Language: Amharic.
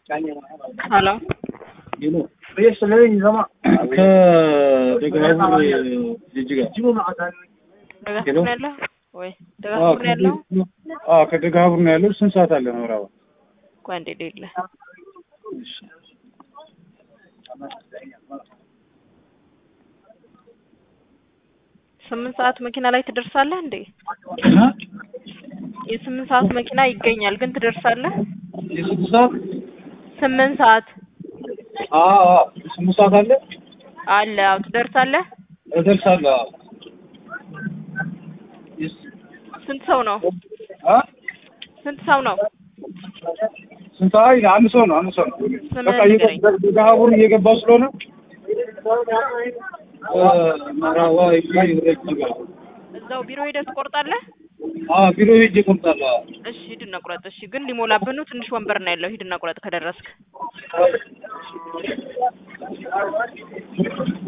ሄሎ ከደጋቡር ጅጅጋ ደጋፉር ነው ያለው ወይ ደጋፉር ነው ያለው? አዎ ከደጋቡር ነው ያለው። ስንት ሰዓት አለ ምዕራባ? ቆይ አንዴ ሌለ ስምንት ሰዓት መኪና ላይ ትደርሳለህ እንዴ? የስምንት ሰዓት መኪና ይገኛል ግን ትደርሳለህ? የስንት ሰዓት? ስምንት ሰዓት አዎ አዎ ስምንት ሰዓት አለ አለ። አዎ ትደርሳለህ? እደርሳለሁ። አዎ ስንት ሰው ነው? አ ስንት ሰው ነው? ስንት ሰዓት? አንድ ሰው ነው። አንድ ሰው ነው። ስምህን በቃ ንገረኝ። ደጋቡር እየገባው ስለሆነ ምዕራባ ጅጅጋ እዛው ቢሮ ሄደህ ትቆርጣለህ? አዎ ቢሮ ሄጄ እቆርጣለሁ። አዎ እሺ ሂድና ቁረጥ። እሺ ግን ሊሞላብህ ነው። ትንሽ ወንበር ነው ያለው። ሂድና ቁረጥ ከደረስክ።